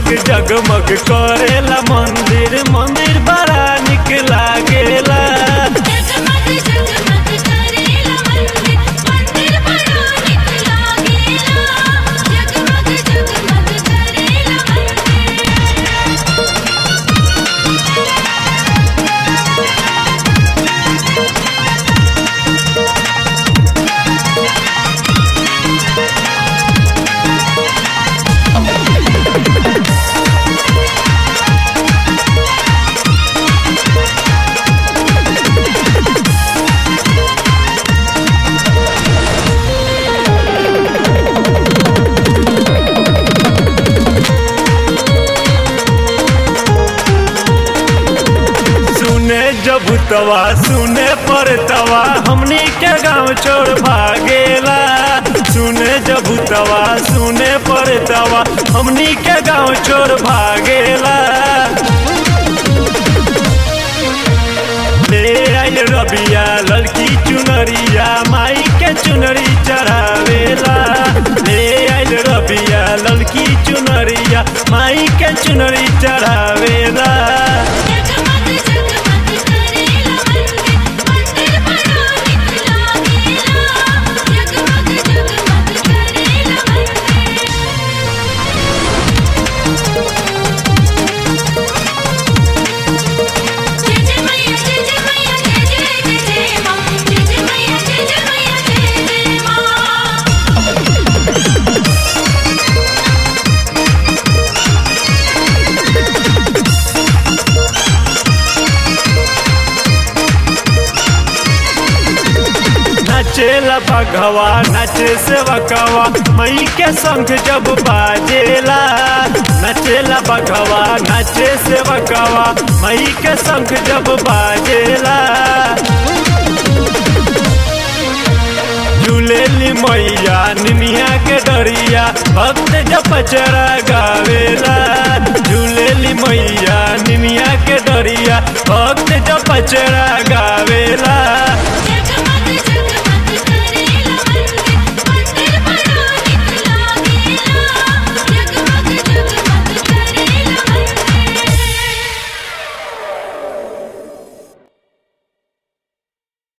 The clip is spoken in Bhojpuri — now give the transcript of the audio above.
जगमग जगमग करेला मंदिर मंदिर बड़ा निक लागेला जगमग जगमग करेला मंदिर मंदिर बड़ा निक लागेला जगमग जगमग करेला मंदिर सुने जब तवा सुने पर तवा हमनी के गांव छोड़ भागेला सुने जब तवा सुने पर तवा हमनी के गांव छोड़ भागेला ले आइल रबिया लड़की चुनरिया माई के चुनरी चढ़ावेला ले आइल रबिया लड़की चुनरिया माई के चुनरी चढ़ावेला जगमग जगमग करेला मंदिर मंदिर बड़ा निक लागेला जगमग जगमग करेला मंदिर जय जय मैया जय जय मैया जय जय जय जय मां जय जय मैया जय जय मैया जय जय मां नाचेला बघवा नाचे सेवकवा मई के संग जब बाजेला नाचेला बघवा नाचे सेवकवा मई के संग जब बाजेला झूलेली मैया निमिया के डरिया भक्त जब पचरा गावेला झूलेली मैया निमिया के डरिया भक्त जब पचरा गावेला